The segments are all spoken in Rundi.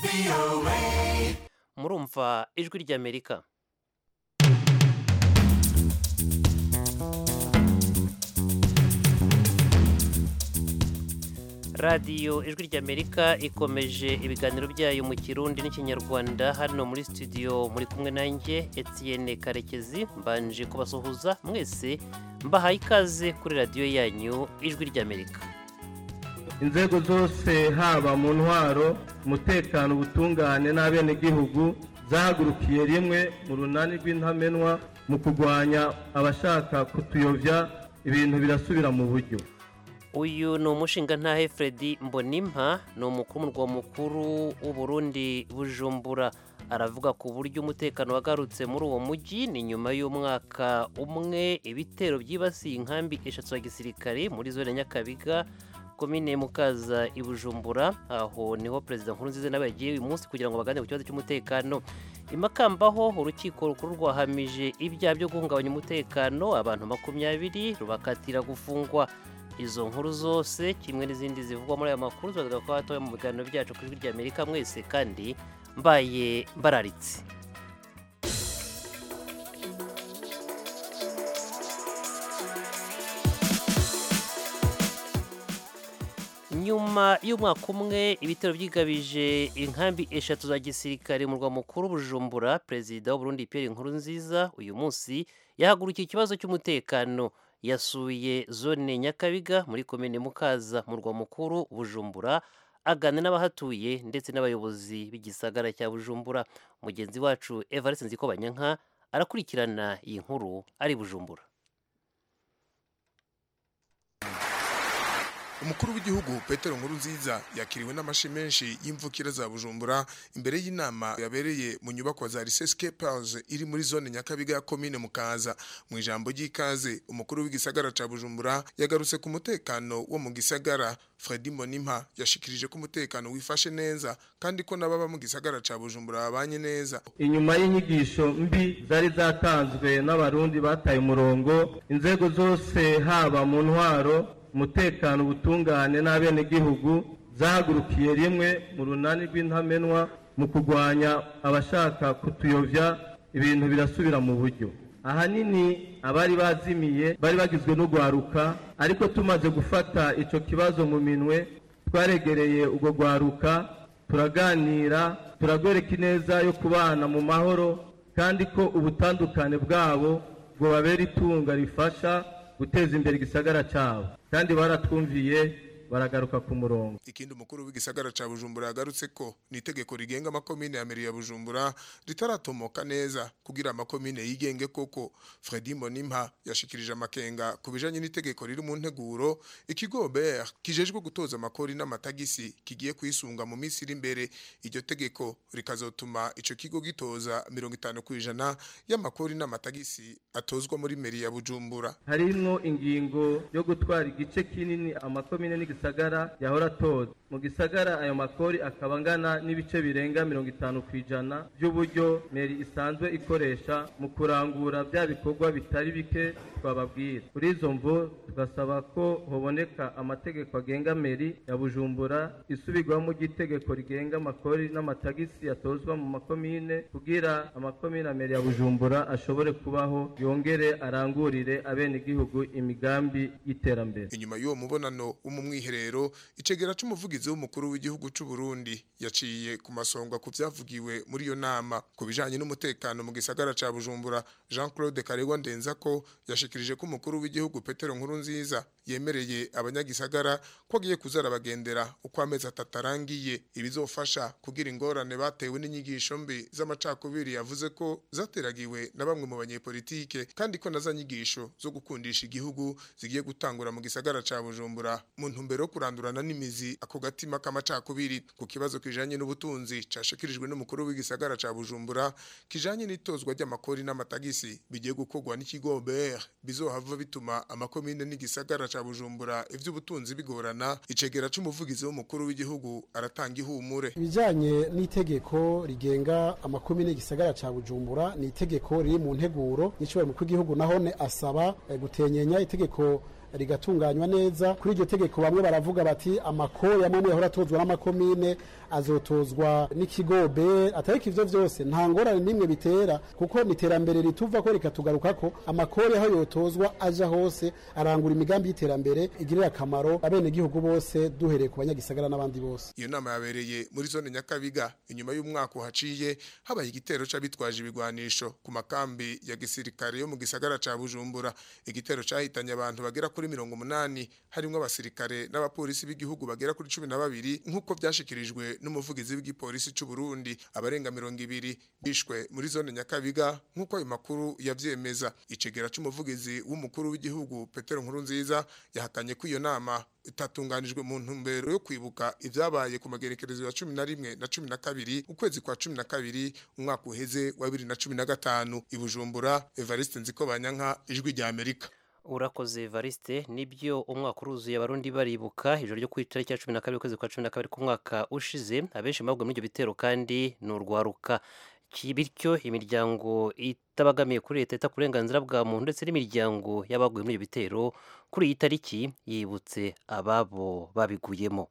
murumva ijwi ry'amerika radiyo ijwi ry'amerika ikomeje ibiganiro byayo mu kirundi n'ikinyarwanda hano muri studio muri kumwe nanjye etienne karekezi mbanje kubasuhuza mwese mbahaye ikaze kuri radiyo yanyu ijwi ry'amerika inzego zose haba mu ntwaro umutekano ubutungane n'abenegihugu zahagurukiye rimwe mu runani rw'intamenwa mu kurwanya abashaka kutuyobya ibintu birasubira mu buryo uyu ni umushingantahe Freddy mbonimpa ni umukuru murwa mukuru w'uburundi bujumbura aravuga ku buryo umutekano wagarutse muri uwo mujyi ni nyuma y'umwaka umwe ibitero byibasiye inkambi eshatu za gisirikare muri zone nyakabiga komine mukaza i bujumbura aho niho perezida nkurunziza nawe yagiye uyu munsi kugira ngo baganire ku kibazo cy'umutekano imakambaho urukiko rukuru rwahamije ibyaha byo guhungabanya umutekano abantu makumyabiri rubakatira gufungwa izo nkuru zose kimwe n'izindi zivugwa muri aya makuru tuzavuga ko hatoya mu biganiro byacu ku ijwi ry'amerika mwese kandi mbaye mbararitse nyuma y'umwaka umwe ibitero byigabije inkambi eshatu za gisirikare mu murwa mukuru bujumbura perezida w'uburundi pierre nkurunziza uyu munsi yahagurukiye ikibazo cy'umutekano yasuye zone nyakabiga muri komine mukaza mu murwa mukuru bujumbura agana n'abahatuye ndetse n'abayobozi b'igisagara cya bujumbura mugenzi wacu evariste nzikobanyanka arakurikirana iyi nkuru ari bujumbura umukuru w'igihugu petero nkuru nziza yakiriwe n'amashi menshi y'imvukira za bujumbura imbere y'inama yabereye mu nyubako za riseske pause iri muri zone nyakabiga ya komine mukaza mu ijambo ry'ikaze umukuru w'igisagara ca bujumbura yagarutse ku mutekano wo mu gisagara fredi mbonimpa yashikirije ko umutekano wifashe neza kandi ko n'ababa mu gisagara ca bujumbura babanye neza inyuma y'inyigisho mbi zari zatanzwe n'abarundi bataye umurongo inzego zose haba mu ntwaro umutekano ubutungane n'abenegihugu zahagurukiye rimwe mu runani rw'intamenwa mu kurwanya abashaka kutuyobya ibintu birasubira mu buryo ahanini abari bazimiye bari bagizwe n'urwaruka ariko tumaze gufata icyo kibazo mu minwe twaregereye urwo rwaruka turaganira turagwereka ineza yo kubana mu mahoro kandi ko ubutandukane bwabo bwobabera itunga rifasha guteza imbere igisagara cyabo kandi baratwumviye baragaruka ku murongo ikindi umukuru w'igisagara ca bujumbura yagarutse ko ni itegeko rigenga amakomine ya meri ya bujumbura ritaratomoka neza kugira amakomine yigenge koko fredi mbonimpa yashikirije amakenga ku bijanye n'itegeko riri mu nteguro ikigo ber kijejwe gutoza amakori n'amatagisi kigiye kwisunga mu minsi iri imbere iryo tegeko rikazotuma ico kigo gitoza mirongo itanu ku ijana y'amakori n'amatagisi atozwa muri meri ya bujumbura harimwo ingingo yo gutwara igice kinini amakomine n'igisagara gisagara yahora atoza mu gisagara ayo makori akaba angana n'ibice birenga mirongo itanu ku ijana by'uburyo meri isanzwe ikoresha mu kurangura bya bikorwa bitari bike twababwira kuri izo mvo tugasaba ko hoboneka amategeko agenga meri ya bujumbura isubirwamo ry'itegeko rigenga amakori n'amatagisi yatozwa mu makomine kugira amakomine ya meri ya bujumbura ashobore kubaho yongere arangurire abenegihugu imigambi y'iterambere inyuma y'uwo mubonano w'umumwiherero rero icegera c'umuvugizi w'umukuru w'igihugu c'u Burundi yaciye ku masonga ku vyavugiwe muri iyo nama ku bijanye n'umutekano mu gisagara ca Bujumbura Jean-Claude Karegwa Ndenzako yashikirije ko umukuru w'igihugu Petero Nkurunziza yemereye abanyagisagara ko agiye kuzara bagendera uko amezi atatarangiye ibizofasha kugira ingorane batewe n'inyigisho mbi z'amacakubiri yavuze ko zateragiwe na bamwe mu banyepolitike kandi ko naza nyigisho zo gukundisha igihugu zigiye gutangura mu gisagara ca Bujumbura mu ntumbero yo kurandurana n'imizi ako gatima k'amacakubiri ku kibazo kijanye n'ubutunzi cashikirijwe n'umukuru w'igisagara ca Bujumbura kijanye n'itozwa ry'amakori n'amatagisi bigiye gukorwa n'ikigo BR bizohava bituma amakomine n'igisagara ca Bujumbura ivy'ubutunzi bigorana icegera c'umuvugizi w'umukuru w'igihugu aratanga ihumure ibijanye n'itegeko rigenga amakomine n'igisagara ca Bujumbura ni itegeko riri mu nteguro n'icubahiro mukuru w'igihugu nahone asaba eh, gutenyenya itegeko rigatunganywa neza kuri iryo tegeko bamwe baravuga bati amakori amwe yahora atozwa n'amakomine azotozwa n'ikigobe atariko ivyo vyose nta ngorane n'imwe bitera kuko ni iterambere rituva ko rikatugaruka ko amakori aho yotozwa aja hose arangura imigambi y'iterambere igirira akamaro abenegihugu bose duhereye ku banyagisagara n'abandi bose iyo nama yabereye muri zone nyakabiga inyuma y'umwaka uhaciye habaye igitero c'abitwaje ibigwanisho ku makambi ya gisirikare yo mu gisagara ca bujumbura igitero cahitanye abantu bagera kuri mirongo umunani harimwo abasirikare n'abapolisi b'igihugu bagera kuri cumi na babiri nk'uko vyashikirijwe n'umuvugizi w'igipolisi c'u Burundi abarenga mirongo ibiri bishwe muri zone nyakabiga nk'uko ayo makuru yavyemeza icegera c'umuvugizi w'umukuru w'igihugu Petero Nkurunziza yahakanye ko iyo nama itatunganijwe mu ntumbero yo kwibuka ivyabaye ku magerekerezo ya cumi na rimwe na cumi na kabiri ukwezi kwa cumi na kabiri umwaka uheze wa bibiri na cumi na gatanu i Bujumbura Evariste Nzikobanyanka ijwi rya Amerika urakoze Evariste nibyo umwaka uruzuye abarundi baribuka ijoro ryo ku itariki ya cumi na kabiri ukwezi kwa cumi na kabiri k'umwaka ushize abenshi baguye muri ibyo bitero kandi ni urwaruka bityo imiryango itabagamiye kuri leta ita uburenganzira bwa muntu ndetse n'imiryango y'abaguye muri ibyo bitero kuri iyi tariki yibutse ababo babiguyemo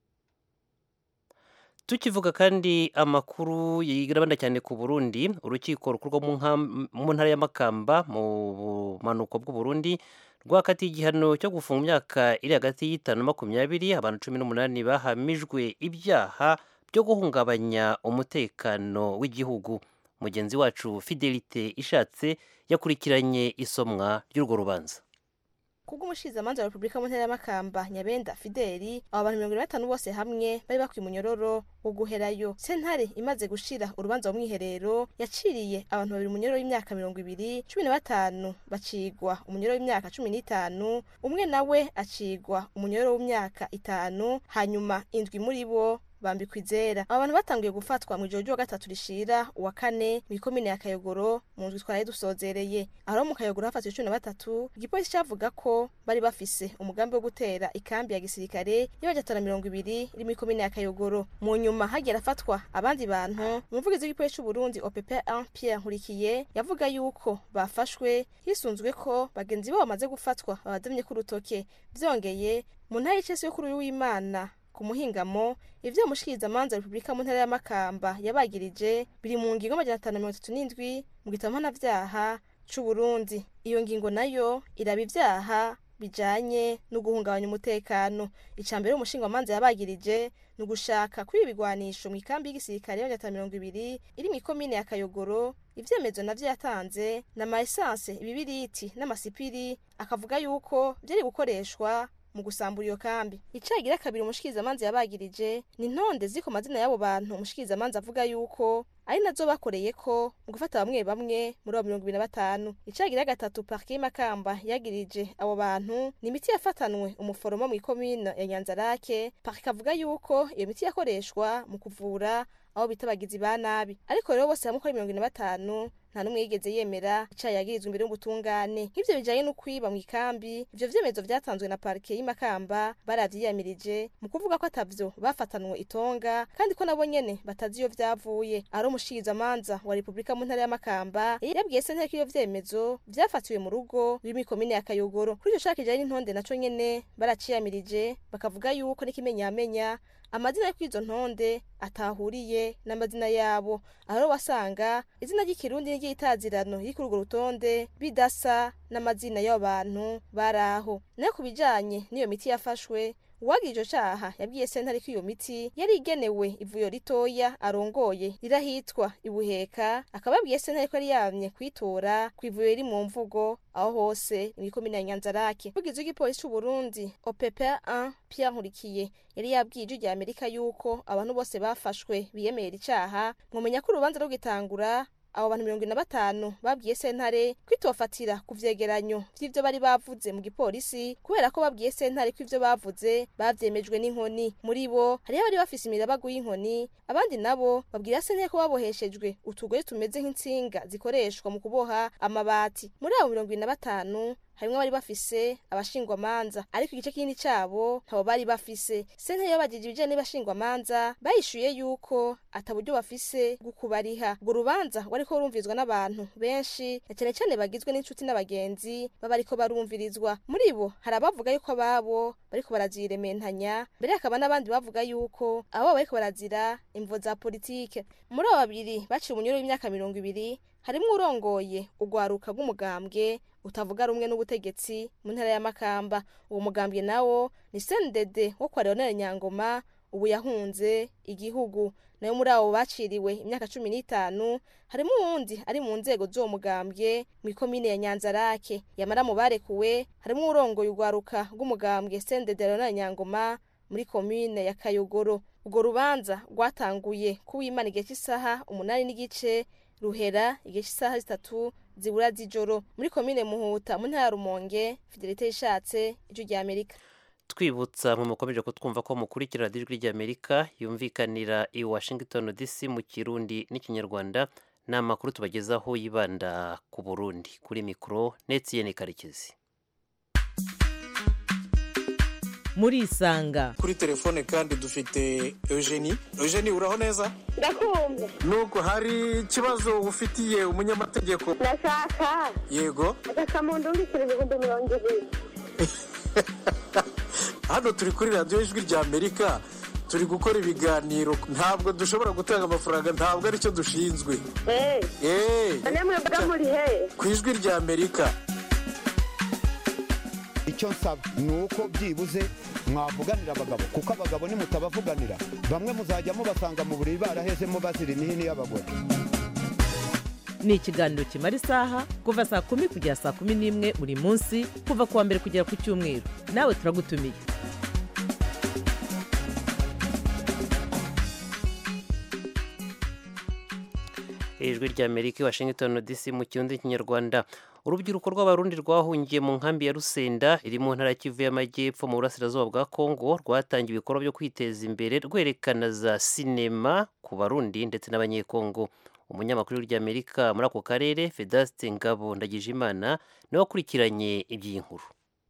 tukivuga kandi amakuru yigirabanda cyane ku Burundi urukiko rukorwa mu ntara ya Makamba mu bumanuko bw'u Burundi rwakatiye igihano cyo gufunga imyaka iri hagati y'itanu na makumyabiri abantu cumi n'umunani bahamijwe ibyaha byo guhungabanya umutekano w'igihugu mugenzi wacu Fidelite ishatse yakurikiranye isomwa ry'urwo rubanza kubwo umushizamanza wa Republika mu ntara ya Makamba Nyabenda Fideli abo bantu mirongo batanu bose hamwe bari bakwiye umunyororo wo guherayo sentare imaze gushira urubanza mu mwiherero yaciriye abantu babiri umunyororo w'imyaka mirongo ibiri cumi na batanu bacigwa umunyororo w'imyaka cumi n'itanu umwe nawe acigwa umunyororo w'imyaka itanu hanyuma indwi muri bo bambikwa izera aba bantu batanguye gufatwa mu ijoro ry'uwa gatatu rishira uwa kane mu ikomine ya kayogoro mu ndwi twari dusozereye aho mu kayogoro hafatiwe cumi na batatu igipolisi cavuga ko bari bafise umugambi wo gutera ikambi ya gisirikare y'abajatana mirongo ibiri iri mu ikomine ya kayogoro mu nyuma hagiye arafatwa abandi bantu umuvugizi w'igipolisi c'uburundi opp 1 pierre nkurikiye yavuga yuko bafashwe hisunzwe ko bagenzi babo bamaze gufatwa babadamye k'urutoke vyongeye mu ntara y'icesi yo kuri uyu w'imana ku muhingamo ivyo mushikiriza manza Republika mu ntara ya Makamba yabagirije biri mu ngingo amajana atanu mirongo itatu n'indwi mu gitabo mpanavyaha c'u Burundi iyo ngingo nayo iraba ivyaha bijanye no guhungabanya umutekano icambere umushinga manza yabagirije ni ugushaka kwiba ibigwanisho mu ikambi y'igisirikare y'amajana mirongo ibiri iri mu ikomine ya Kayogoro ivyemezo navyo yatanze na maesanse ibibiriti n'amasipiri akavuga yuko vyari gukoreshwa mu gusambura iyo kambi icagira kabiri umushikirizamanza yabagirije ni ntonde ziko mazina y'abo bantu umushikirizamanza avuga yuko ari nazo bakoreye ko mu gufata bamwe bamwe muri abo mirongo ibiri na batanu icagira gatatu parke y'Imakamba yagirije abo bantu ni imiti yafatanwe umuforomo mu ikomine ya Nyanzarake parke avuga yuko iyo miti yakoreshwa mu kuvura aho bita abagizi ba nabi ariko rero bose hamwe uko ari mirongo ine na batanu nta n'umwe yigeze yemera icaha yagirizwa imbere y'ubutungane nk'ivyo bijanye no kwiba mu ikambi ivyo vyemezo vyatanzwe na parike y'imakamba baravyiyamirije mu kuvuga ko atavyo bafatanwe itonga kandi ko nabo nyene batazi iyo vyavuye ari umushikirizamanza wa repubulika mu ntara y'amakamba yabwiye sentare ko iyo vyemezo vyafatiwe mu rugo ruri mw'ikomine ya kayogoro kuri ico caka kijanye n'intonde naco nyene baraciyamirije bakavuga yuko n'ikimenyamenya amazina yo kw'izo ntonde atahuriye n'amazina yabo aho wasanga izina ry'ikirundi n'iry'itazirano riri kuri urwo rutonde bidasa n'amazina y'abo bantu bari aho nayo ku bijanye n'iyo miti yafashwe uwagira ico caha yabwiye sentare ko iyo miti yari igenewe ivuyo ritoya arongoye rirahitwa ibuheka akaba yabwiye sentare ko yari yamye kwitora ku ivuyo riri mu mvugo aho hose mw'ikomine ya nyanzarake umuvugizi w'igipolisi c'uburundi opp 1 pierre nkurikiye yari yabwiye ijwi rya amerika yuko abantu bose bafashwe biyemera icaha mwomenya ko urubanza rwo gitangura abo bantu mirongo ine na batanu babwiye sentare kwitofatira ku vyegeranyo vy'ivyo bari bavuze mu gipolisi kubera ko babwiye sentare ko ivyo bavuze bavyemejwe n'inkoni muri bo hariho abari bafise imirabagu y'inkoni abandi nabo babwira sentare ko baboheshejwe utugoye tumeze nk'intsinga zikoreshwa mu kuboha amabati muri abo mirongo ine na batanu harimwo abari bafise abashingwamanza ariko igice kinini cabo ntabo bari bafise sentare yabajije ibijanye n'abashingwamanza bayishuye yuko ata buryo bafise bwo kubariha urwo rubanza rwariko rumvirizwa n'abantu benshi na cane cane bagizwe n'inshuti n'abagenzi baba ariko barumvirizwa muri bo hari abavuga yuko ababo bariko barazirementanya mbere hakaba n'abandi bavuga yuko abo bariko barazira imvo za politike muri abo babiri baciye umunyoro w'imyaka mirongo ibiri harimwo urongoye urwaruka rw'umugambwe utavuga rumwe n'ubutegetsi mu ntara ya makamba uwo mugambwe nawo ni sendede wo kwa leonel nyangoma ubu yahunze igihugu nayo muri abo baciriwe imyaka cumi n'itanu harimo uwundi ari mu nzego z'uwo mugambwe mu ikomine ya nyanzarake yamara mu barekuwe harimo urongoye urwaruka rw'umugambwe sendede leonel nyangoma muri komine ya kayogoro urwo rubanza rwatanguye kuwimana igihe cy'isaha umunani n'igice ruhera igihe cy'isaha zitatu zibura z'ijoro muri komine muhuta mu ntara ya rumonge fidelite yishatse ijwi rya amerika twibutsa mu mukomeje kutwumva ko mukurikira ijwi ry'amerika yumvikanira i washington dc mu kirundi n'ikinyarwanda ni amakuru tubagezaho yibanda ku burundi kuri mikoro netiyeni karekezi muri isanga kuri telefone kandi dufite eugenie eugenie uraho neza ndakumva nubwo hari ikibazo ufitiye umunyamategeko ndashaka yego agasamundu w'ibiceri ibihumbi mirongo ibiri hano turi kuri radiyo ijwi rya amerika turi gukora ibiganiro ntabwo dushobora gutanga amafaranga ntabwo aricyo dushinzwe eee eee none mwebwe muri he ku ijwi rya amerika icyo nsaba ni uko byibuze mwavuganira abagabo kuko abagabo nimutabavuganira bamwe muzajya mubasanga mu buriri barahezemo bazira imihini y'abagore ni ikiganiro kimara isaha kuva saa kumi kugera saa kumi n'imwe buri munsi kuva ku wa mbere kugera ku cyumweru nawe turagutumiye ijwi ry'amerika i washington dc mu kirundi kinyarwanda urubyiruko rw'abarundi rwahungiye mu nkambi ya rusenda iri mu ntara kivu y'amajyepfo mu burasirazuba bwa kongo rwatangiye ibikorwa byo kwiteza imbere rwerekana za sinema ku barundi ndetse n'abanyekongo umunyamakuru ry'amerika muri ako karere vedaste ngabo ndagijimana niwe wakurikiranye iby'iyi nkuru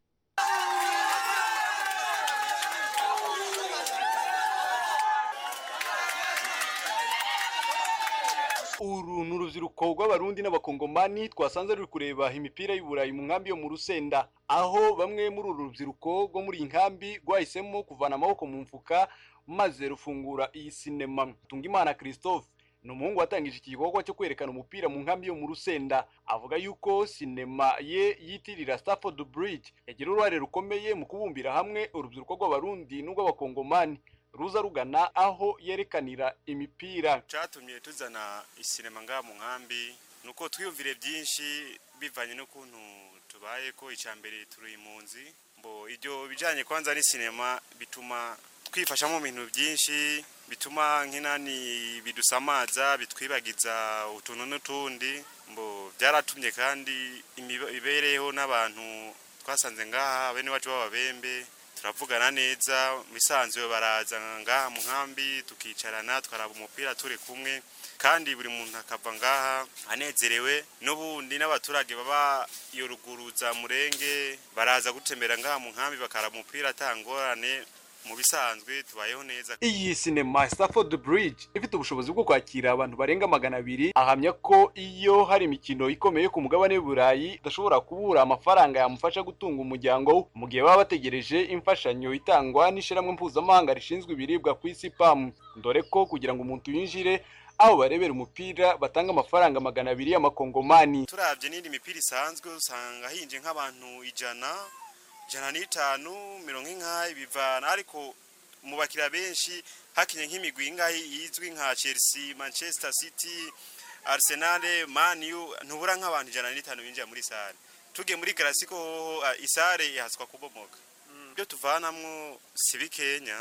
uru ni urubyiruko rw'abarundi n'abakongomani twasanze ruri kureba imipira y'uburayi mu nkambi yo mu rusenda aho bamwe muri uru rubyiruko rwo muri iyi nkambi rwahisemo kuvana amaboko mu mfuka maze rufungura iyi sinema tungimana christophe ni umuhungu watangije iki gikorwa cyo kwerekana umupira mu nkambi yo mu rusenda avuga yuko sinema ye yitirira stafford bridge yagira uruhare rukomeye mu kubumbira hamwe urubyiruko rw'abarundi n'urw'abakongomani ruza rugana aho yerekanira imipira cyatumye tuzana isinema ngaha mu nkambi ni uko twiyumvire byinshi bivanye n'ukuntu tubaye ko icya mbere turi impunzi mbo ibyo bijyanye kwanza n'isinema bituma twifasha mu bintu byinshi bituma nk'inani bidusamaza bitwibagiza utuntu n'utundi mbo byaratumye kandi imibereho n'abantu twasanze ngaha bene wacu b'ababembe turavugana neza bisanzwe baraza ngaha mu nkambi tukicarana twaraba umupira turi kumwe kandi buri muntu akava ngaha anezerewe n'ubundi n'abaturage baba iyo ruguru za murenge baraza gutembera ngaha mu nkambi bakaraba umupira atangorane mu bisanzwe tubayeho neza iyi sinema Stafford Bridge ifite ubushobozi bwo kwakira abantu barenga magana abiri ahamya ko iyo hari imikino ikomeye ku mugabane w'uburayi idashobora kubura amafaranga yamufasha gutunga umuryango mu gihe baba bategereje imfashanyo itangwa n'ishyirahamwe mpuzamahanga rishinzwe ibiribwa ku isi PAM dore ko kugira ngo umuntu yinjire aho barebera umupira batanga amafaranga magana abiri y'amakongomani turabye n'indi mipira isanzwe usanga hinje nk'abantu ijana ijana n'itanu mirongo ingahe bivana ariko mu bakiriya benshi hakinye nk'imigwi ingahe yizwi nka chelsea manchester city arsenal man u ntubura nk'abantu ijana n'itanu binjira muri sare tugiye muri karasiko isare ihaswa kubomoka ibyo tuvanamwo si bikenya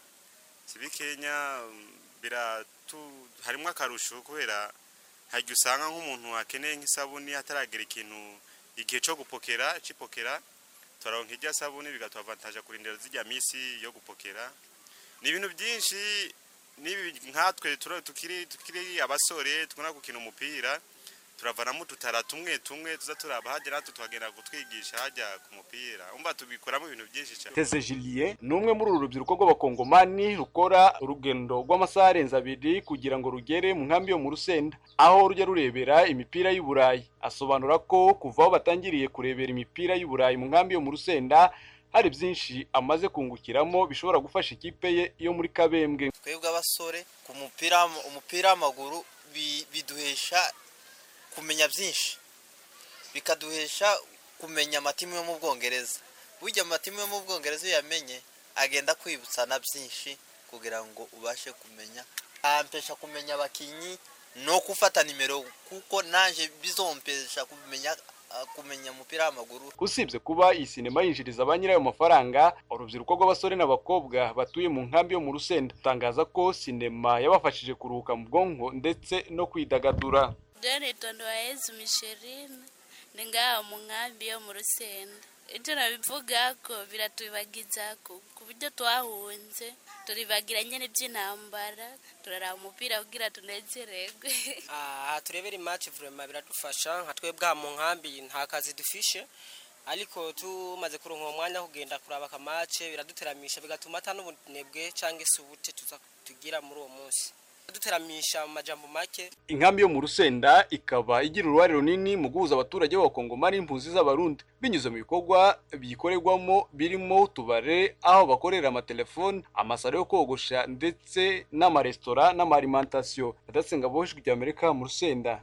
si bikenya biratu harimo akarusho kubera hajya usanga nk'umuntu akeneye nk'isabuni ataragera ikintu igihe cyo gupokera cipokera turaronka irya sabuni bigatuavantaje kurindira zijya misi yo gupokera ni ibintu byinshi nibi nkatwe tukiri tukiri abasore tukunda gukina umupira turavanamo ututara tumwe tumwe tuza turaba hagera hatu twagenda kutwigisha hajya ku mupira umva tubikoramo ibintu byinshi cyane teze Julien ni umwe muri uru rubyiruko rw'abakongomani rukora urugendo rw'amasaha arenze abiri kugira ngo rugere mu nkambi yo mu rusenda aho rujya rurebera imipira y'u Burayi asobanura ko kuva aho batangiriye kurebera imipira y'u Burayi mu nkambi yo mu rusenda hari byinshi amaze kungukiramo bishobora gufasha ikipe ye yo muri kabembwe twebwe abasore ku mupira umupira w'amaguru bi- biduhesha kumenya byinshi bikaduhesha kumenya amatimu yo mu bwongereza burya amatimu yo mu bwongereza iyo yamenye agenda kwibutsa na byinshi kugira ngo ubashe kumenya ampesha kumenya abakinnyi no gufata nimero kuko naje bizompesha kumenya kumenya umupira w'amaguru usibye kuba iyi sinema yinjiriza ba nyirayo mafaranga urubyiruko rw'abasore n'abakobwa batuye mu nkambi yo mu rusenda utangaza ko sinema yabafashije kuruhuka mu bwonko ndetse no kwidagadura Dore tondo wa Yesu mishirini ni ngaho mu nkambi yo mu rusenda ibyo nabivuga ko biratubibagiza ko ku buryo twahunze turibagira nyine by'intambara turaraba umupira kugira tunezererwe aha turebera imaci vurema biradufasha nka twebwe aha mu nkambi nta kazi dufishe ariko tumaze kuronka uwo mwanya wo kugenda kuraba akamace biraduteramisha bigatuma ata n'ubunebwe cyangwa se ubute tuza tugira muri uwo munsi duteramisha mu majambo make inkambi yo mu rusenda ikaba igira uruhare runini mu guhuza abaturage b'abakongomani n'impunzi z'abarundi binyuze mu bikorwa bikorerwamo birimo utubare aho bakorera amatelefoni amasaro yo kogosha ndetse n'amaresitora n'amarimantasiyo adasenga bohejwe rya amerika mu rusenda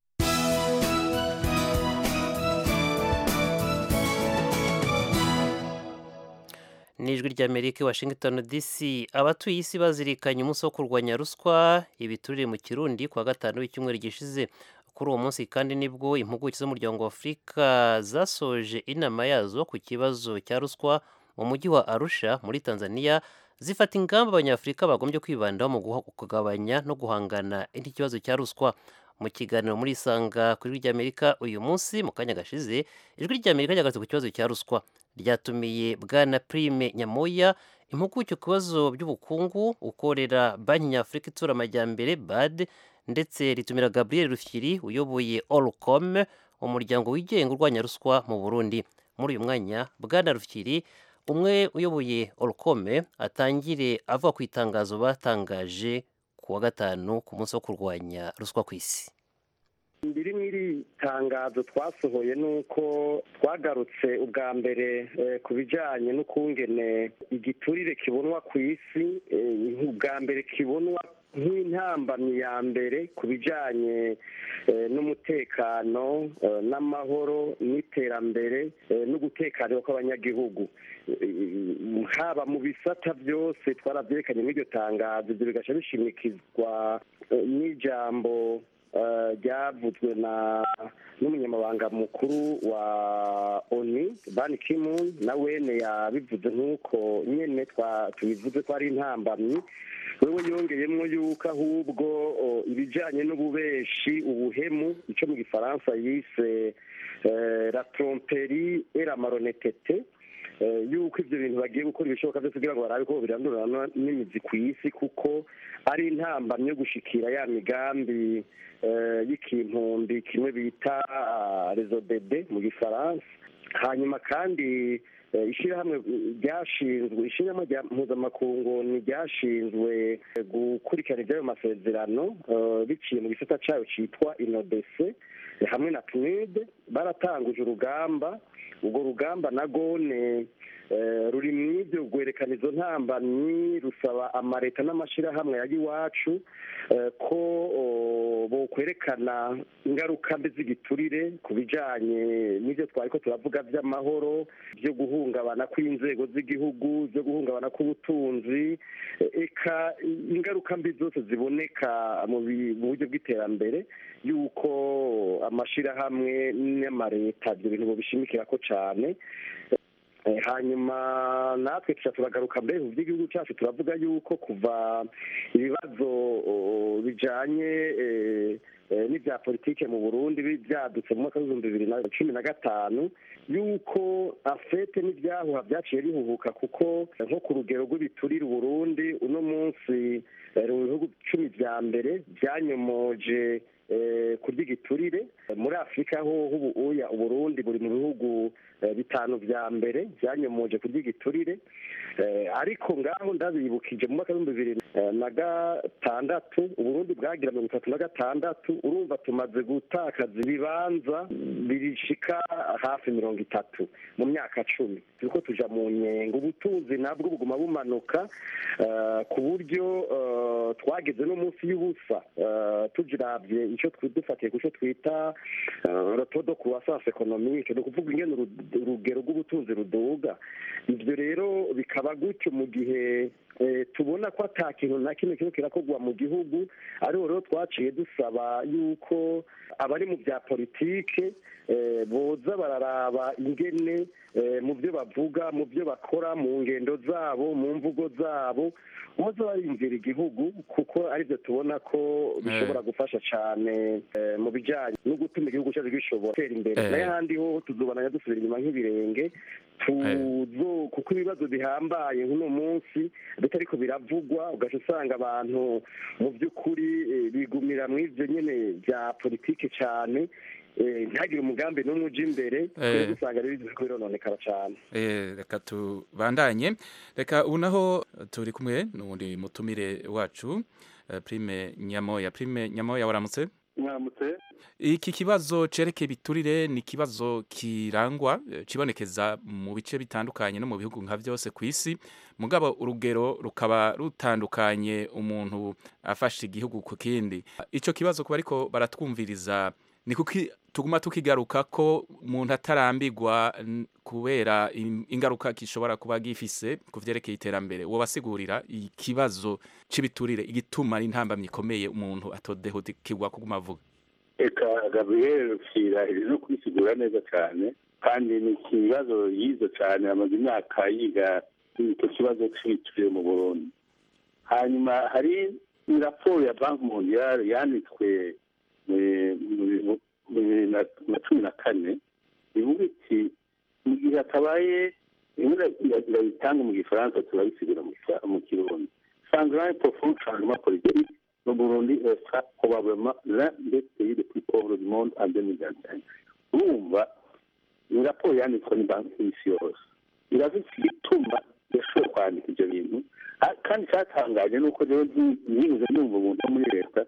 ni ijwi ry'amerika i washington dc abatuye isi bazirikanye umunsi wo kurwanya ruswa ibiturire mu kirundi kuwa gatanu w'icyumweru gishize kuri uwo munsi kandi nibwo impuguke z'umuryango wa afurika zasoje inama yazo ku kibazo cya ruswa mu mujyi wa arusha muri tanzania zifata ingamba abanyafurika bagombye kwibandaho mu guha- kugabanya no guhangana iki kibazo cya ruswa mu kiganiro muri isanga kuri ijwi ry'amerika uyu munsi mu kanya gashize ijwi ry'amerika ryagarutse ku kibazo cya ruswa ryatumiye bwana prime nyamoya impuguke ku bibazo by'ubukungu ukorera banki nyafurika itsura amajyambere bad ndetse ritumira gabriel rufyiri uyoboye olcom umuryango wigenga urwanya ruswa mu burundi muri uyu mwanya bwana rufyiri umwe uyoboye olcom atangire avuga ku itangazo batangaje ku wa gatanu ku munsi wo kurwanya ruswa ku isi biri mu iri tangazo twasohoye ni uko twagarutse ubwa mbere eh, ku bijyanye n'ukungene igiturire kibonwa ku isi eh, ubwa mbere kibonwa nk'intambamyi ya mbere ku bijyanye eh, n'umutekano eh, n'amahoro n'iterambere eh, n'ugutekanirwa kw'abanyagihugu Eh, haba mu bisata byose twarabyerekanye muri iryo tangazo ibyo bigaca bishimikizwa eh, n'ijambo eh, ryavuzwe na n'umunyamabanga mukuru wa oni ban kimun na wene yabivuze nk'uko nyene twa- tubivuze ko ari intambamyi wewe yongeyemo yuko ahubwo o, ibijanye n'ububeshi ubuhemu ico mu gifaransa yise eh, la tromperie et la malhonnêteté eh, yuko ivyo bintu bagiye gukora ibishoboka byose kugira ngo barabe ko birandurana n'imizi ku isi kuko ari intambamyi yo gushikira ya migambi eh, y'ikintumbi kimwe bita ah, rezo bebe mu gifaransa hanyuma kandi eh, ishyirahamwe ryashinzwe ishyirahamwe rya mpuzamakungu ni ryashinzwe eh, gukurikirana iby'ayo masezerano eh, biciye mu gisata cyayo cyitwa inodese eh, hamwe na pnud baratanguje urugamba urwo rugamba na gone eh, ruri mu ibyo rwerekana izo ntambamyi rusaba amaleta n'amashyirahamwe ya iwacu eh, ko o, bokwerekana ingaruka mbi z'igiturire ku bijyanye n'ibyo twari ko turavuga by'amahoro byo guhungabana kw'inzego z'igihugu byo guhungabana k'ubutunzi eh, eka ingaruka mbi zose ziboneka mu bi- mu buryo bw'iterambere y'uko amashyirahamwe n'amaleta ibyo bintu bishimikira ko cyane Eh, hanyuma natwe tuca turagaruka mbere mu by'igihugu cyacu turavuga yuko kuva ibibazo oh, bijanye eh, eh, n'ibya politike mu burundi bi- byadutse mu mwaka w'ibihumbi bibiri na cumi na gatanu yuko afete n'ibyahuha byaciye bihuhuka kuko eh, nko ku rugero rw'ibiturire uburundi uno munsi eh, mu bihugu cumi vya mbere byanyomoje eh, kurya igiturire muri afurika ho ubu uya uburundi buri mu bihugu eh, bitanu vya mbere vyanyomoje kurya igiturire Eh, ariko ngaho ndabibukije mu mwaka w'ibihumbi bibiri eh, na gatandatu uburundi bwagira mirongo itatu na gatandatu urumva tumaze gutakaza ibibanza birishika hafi mirongo itatu mu myaka cumi turiko tuja mu nyengo ubutunzi nabwo buguma bumanuka eh, ku buryo eh, twageze no munsi y'ubusa eh, tujiravye ico twi- dufatiye ku co twita eh, rotodo croissance économique ni ukuvuga ingene uru- urugero rw'ubutunzi ruduga ivyo rero bikaba gutyo mu gihe eh, tubona ko ata kintu na kimwe kiriko kirakorwa mu gihugu ariho rero twaciye dusaba yuko abari mu bya politike eh, boza bararaba ingene eh, mu byo bavuga mu byo bakora mu ngendo zabo mu mvugo zabo boza barinjira igihugu kuko aribyo tubona ko bishobora gufasha cyane eh, mu bijyanye no gutuma igihugu cyacu gishobora gutera imbere Eh. nayo ahandi ho tuzobana dusubira inyuma nk'ibirenge tuzo kuko ibibazo bihambaye nk'uno munsi bitariko biravugwa ugaca usanga abantu mu by'ukuri eh, bigumira mu ivyo nyene bya politike cyane eh, ntihagire umugambi n'umwe uja imbere Eh. rero usanga rero biriko birononekara cyane Eh, reka tubandanye reka ubu naho turi kumwe n'uwundi mutumire wacu eh, prime nyamoya prime nyamoya waramutse mwamutse iki kibazo cerekeye ibiturire ni ikibazo kirangwa eh, cibonekeza mu bice bitandukanye no mu bihugu nka vyose ku isi mugabo urugero rukaba rutandukanye umuntu afashe igihugu ku kindi ico kibazo kuba ariko baratwumviriza ni kuki tuguma tukigaruka ko umuntu atarambirwa n- kubera in- ingaruka gishobora kuba gifise ku vyerekeye iterambere wobasigurira ikibazo c'ibiturire igituma ari intambamyi ikomeye umuntu atodehukirwa kuguma avuga eka gabriel rukira iri no kwisigura neza cyane kandi ni ikibazo yize cyane amaze imyaka yiga icyo kibazo cy'ibiciro mu burundi hanyuma hari raporo ya banki mondiale yanditswe eh, mu bintu- mu bibiri na na cumi na kane ivuga iti mu gihe hatabaye irabitanga mu gifaransa turabisigura mu Kifa- mu kirundi changement profond changement politique le Burundi sera probablement l'un des pays les plus pauvres du monde en 2025 urumva ni raporo yanditswe ni banki y'isi yose iravuga igituma yashoboye kwandika ibyo bintu Ah, kandi cyatangaje ni uko rero ntibuze numva umuntu wo muri leta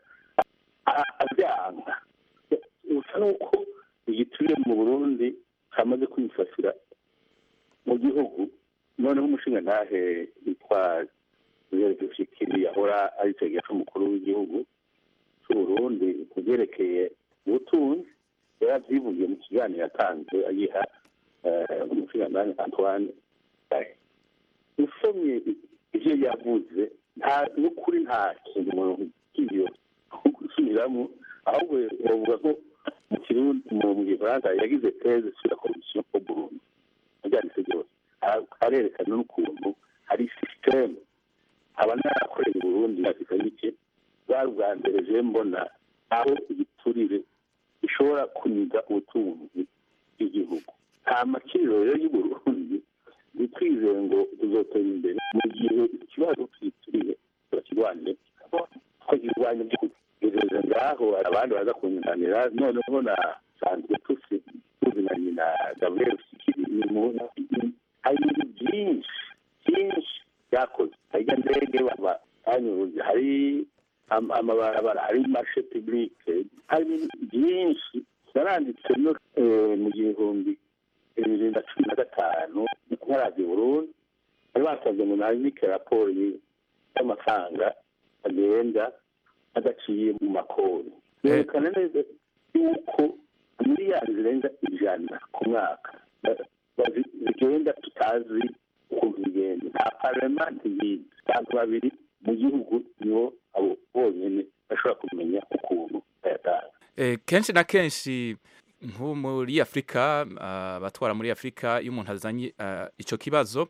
a- abyanga usa n'uko igiturire mu burundi cyamaze kwifasira mu gihugu noneho umushinga ntahe witwa Rushikiri yahora ari itegeko umukuru w'igihugu cy'u Burundi ku byerekeye ubutunzi yaravyivugiye mu kiganiro yatanze agiha eh, umushingantahe Antoine Gaye. usomye ivyo yavuze nta n'ukuri nta kintu umuntu kiyo gusubiramo ahubwo bavuga ko mu kirundi mu mu gifaransa yagize teze sur la corruption au Burundi abyanditse byose Ara- arerekana n'ukuntu hari systeme aba narakoreye i Burundi afite bike bwari ubwa mbere je mbona aho igiturire ishobora kuniga ubutunzi bw'igihugu nta makiriro rero y'u Burundi ntitwizeye ngo tuzotera imbere mu gihe ikibazo cy'igiturire turakirwanire tukirwanya by'ukuri ngeze ngaho hari abandi baza kunyunganira noneho na sanzwe tusi tuzinanye na gabriel sikiri ni umuntu hari ibintu byinshi byinshi byakoze hari ijya ndege baba banyuze hari am- amabarabara hari marshe publique hari ibintu byinshi yaranditse no eh, mu gihumbi bibiri na cumi na gatanu nkarazi burundi bari basabye ngo nandike raporo y- y'amafaranga agenda adaciye mu makori yerekana neza yuko miliyari zirenga ijana ku mwaka ba- bazi- zigenda tutazi ukuntu bigenda nta parlementi yizi abantu babiri mu gihugu nibo abo bonyine bashobora kumenya ukuntu bayatanga Eh, kenshi na kenshi nko muri afurika ah, abatwara muri afurika iyo umuntu azanye ah, ico kibazo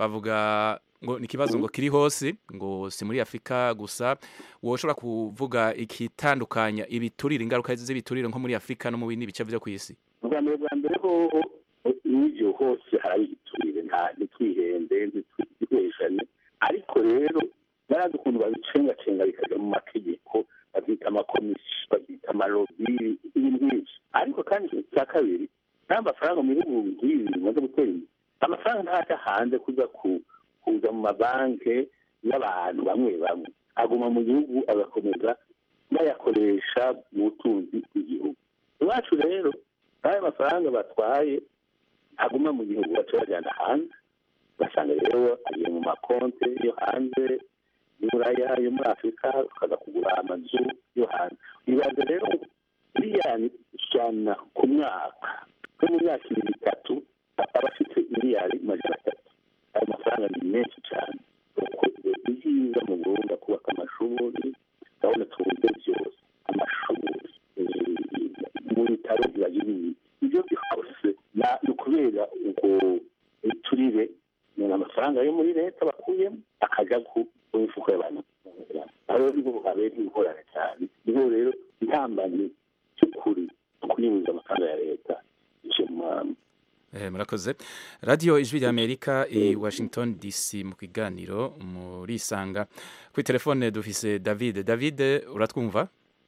bavuga ngo ni ikibazo ngo kiri hose ngo si muri afurika gusa woshobora kuvuga ikitandukanya ibiturire ingaruka z'ibiturire nko muri afurika no mu bindi bice vyo kw'isi ubwa mbere bwa mbere hoho n'ibyo hose hari igiturire nta ntitwihende ntitwiheshane ariko rero barazi ukuntu babicengacenga bikajya mu mategeko babyita amakomisiyo babyita amarobi n'ibindi ariko kandi cya kabiri nta mafaranga mu bihugu nk'ibi bimaze gutera imbere amafaranga ntajya hanze kuza ku- kuza mu mabanki y'abantu bamwe bamwe aguma mu gihugu agakomeza bayakoresha mu butunzi bw'igihugu iwacu rero n'ayo mafaranga batwaye aguma mu gihugu baca bajyana hanze ugasanga rero agiye mu makonte yo hanze y'uburaya yo muri afurika ukaza kugura amazu yo hanze ibaze rero miliyoni ijana ku mwaka no mu myaka ibiri itatu aba afite miliyari majana atatu ayo mafaranga ni menshi cyane ukoze ibyiza mu burundi kubaka amashuri urabona tubuze byose amashuri eh, mu bitaro bibagira ibi ibyo byose na- ni ukubera ubwo turire ni amafaranga yo muri leta bakuyemo akajya ku ku mifuko y'abantu aho niho habera ingorane cyane niho rero intambamyi cy'ukuri kunyuza amafaranga ya leta icyo mu Eh, murakoze radiyo ijwi ry'amerika i washington dc mu kiganiro murisanga kuri telefone dufise david david uratwumva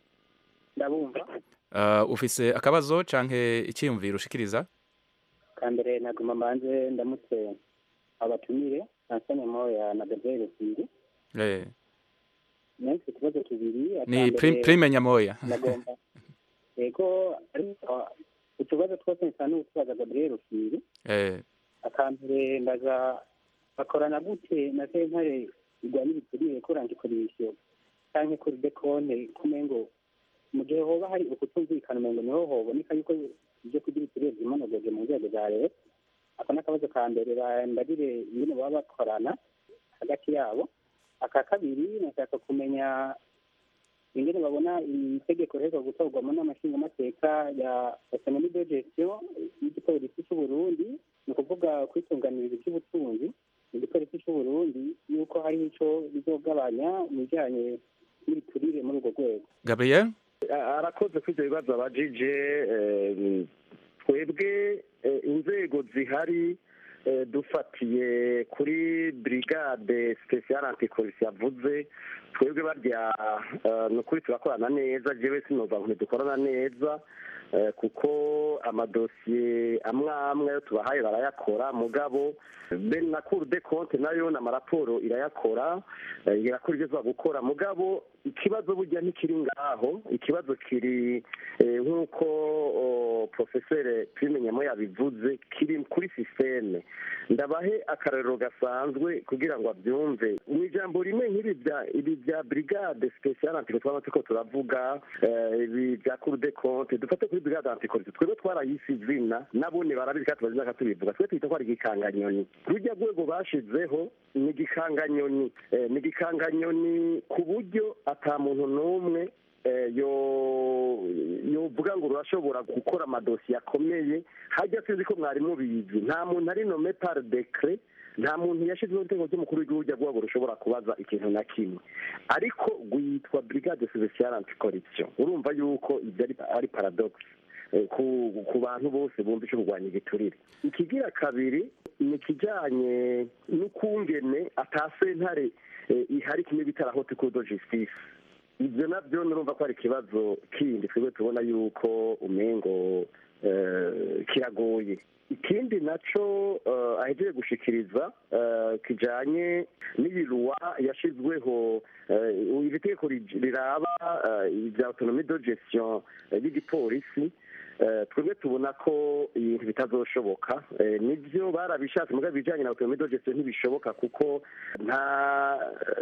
ndabumva uh, ufise akabazo canke icyiyumviro ushikiriza kambere naguma mbanze ndamutse abatumire nansane moya na gabriel sindi eh, nansi utubazo tubiri ni akambere prim, prime nyamoya nagomba yego ariko utubazo twose nsa n'utubaza gabriel sindi eh, akambere ndaza bakorana gute na sentare igwa n'ibiturire kurangikoresho canke kuri dekonte kumengo mu gihe hoba hari ukutumvikana umengo niho hoboneka yuko ibyo kurya ibiturire vyimonogoje mu nzego za leta ako n'akabazo ka mbere bandabire ingene baba bakorana hagati yabo aka kabiri nashaka kumenya ingene babona itegeko riheruka gutorwamo n'amashingamateka ya autonomie de gestion y'igipolisi c'uburundi ni ukuvuga kwitunganiriza iby'ubutunzi mu gipolisi c'uburundi yuko hari ico bizogabanya mu bijanye n'ibiturire muri urwo rwego gabriel arakoze kuri ibyo bibazo abajije eh, twebwe eh, inzego zihari eh, dufatiye kuri brigade special anticorruption yavuze twebwe barya eh, ni ukuri turakorana neza jewe sinova ngo ntidukorana neza eh, kuko amadosiye amwe amwe ayo tubahaye barayakora mugabo ben na cour de compte nayo n'amaraporo irayakora eh, irakora ibyo tuba gukora mugabo ikibazo burya ntikiri ngaho ikibazo kiri eh, nk'uko oh, profesere prime nyamo yabivuze kiri kuri sisiteme ndabahe akarero gasanzwe kugira ngo abyumve mu ijambo rimwe nk'ibi bya ibi bya brigade special antico twaba turiko turavuga eh, ibi bya cour de compte dufate kuri brigade anticorruption twebwe twarayise izina nabone barabizi kandi tubazi bakatubivuga twe twita ko ari igikanganyoni rujya rwego bashizeho ni igikanganyoni Eh, ni igikanganyoni ku buryo ata muntu n'umwe eh, yo yovuga ngo rurashobora gukora amadosiye akomeye hajya sinzi ko mwari mubizi nta muntu ari nome par decret nta muntu yashyizeho itegeko ry'umukuru w'igihugu rya rwego rushobora kubaza ikintu na kimwe ariko rwitwa brigade special anticorruption urumva yuko ibyo ari, ari paradox eh, ku, ku bantu bose bumva icyo kurwanya igiturire ikigira kabiri ni ikijyanye n'ukungene atasentare eh, ihari kimwe bita la haute cour de justice ibyo nabyo nurumva ko ari ikibazo kindi twebwe tubona yuko umengo eh, kiragoye ikindi naco uh, ahejeje gushikiriza uh, kijanye n'ibiruwa yashizweho uh, iri tegeko ri- riraba uh, ibya autonomie de gestion uh, y'igipolisi uh, twebwe tubona ko ibintu bitazoshoboka uh, nivyo barabishatse mugabo ibijanye na autonomie de gestion ntibishoboka kuko nta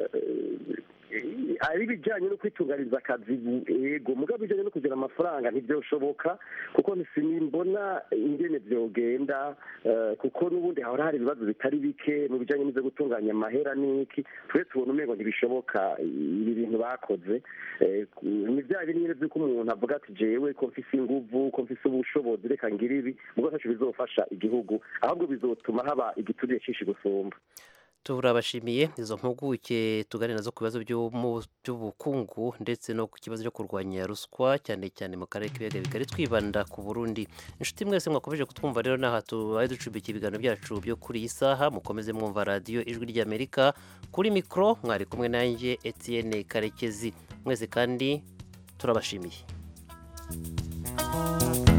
uh, ari ibijyanye no kwitunganyiriza akazi yego mugabo ibijyanye no kugira amafaranga ntibyoshoboka kuko sinimbona ingene byogenda eh, kuko n'ubundi hahora hari ibibazo bitari bike mu bijyanye n'ibyo gutunganya amahera n'iki twe tubona umengo ntibishoboka ibi bintu bakoze Eh, ni bya bindi nyine by'uko umuntu avuga ati jewe ko mfise inguvu ko mfise ubushobozi reka ngira ibi mugabo ntaco bizofasha igihugu ahubwo bizotuma haba igiturire cinshi gusumba turabashimiye izo mpuguke tuganira nazo ku bibazo by'umu- by'ubukungu ndetse no ku kibazo cyo kurwanya ruswa cyane cyane mu karere k'ibiyaga bigari twibanda ku burundi inshuti mwese mwakomeje kutwumva rero n'aha tubaye ducumbikiye ibiganiro byacu byo kuri iyi saha mukomeze mwumva radiyo ijwi ry'amerika kuri mikoro mwari kumwe nanjye etienne karekezi mwese kandi turabashimiye Thank